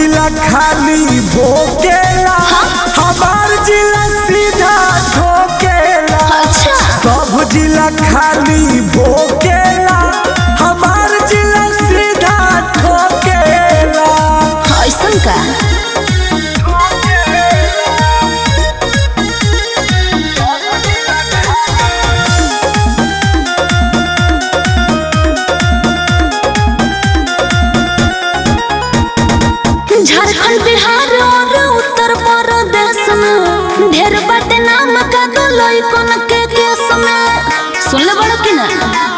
जिला खाली भोकेला हमार जिला सीधा ठोकेला अच्छा सब जिला खाली भोकेला हमार जिला सीधा ठोकेला ऐसन का झारखंड बिहार और उत्तर प्रदेश में ढेर बाटे नाम का दो लइकन के केस में सुन ले बड़ो कि ना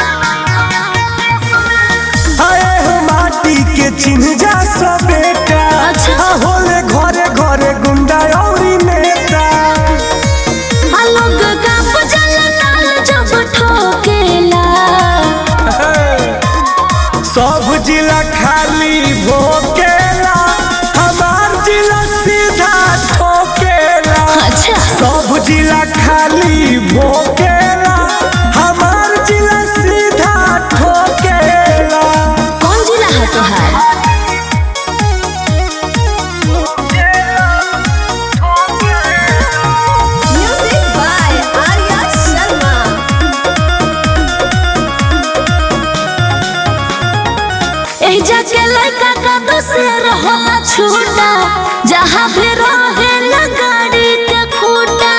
आए हो माटी के चिन्ह जा सब बेटा अच्छा। आ होले घरे घरे गुंडा औरी नेता आ लोग का बजल नाल जब ठोकेला सब जिला खाली भोकेला हमार जिला सीधा ठोकेला अच्छा सब जिला खाली भोकेला हमार जिला सीधा ठोकेला कौन जिला है तोहार Music by Arya Sharma. एही जाके लड़का का दोसर होला छूटा जहाँ भी रहे गाड़ी के खूटा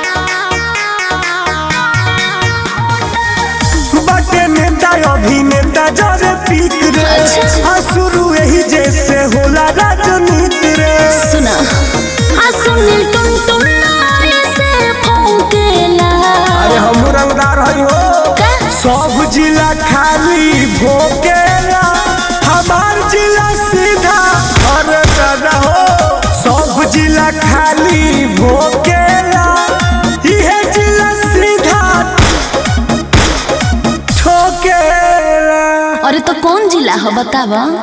बटे नेता अभिनेता जरे पीक रे अच्छा। आ शुरू यही जैसे होला राजनीति रे सुना आ सुनील तुम तुम नारे से फौकेला अरे हम रंगदार हई हो का? सब जिला खाली भोकेला हमार जिला सीधा अरे दादा हो सब जिला खाली भोकेला इहे जिला सीधा ठोकेला अरे तो कौन जिला हो बतावा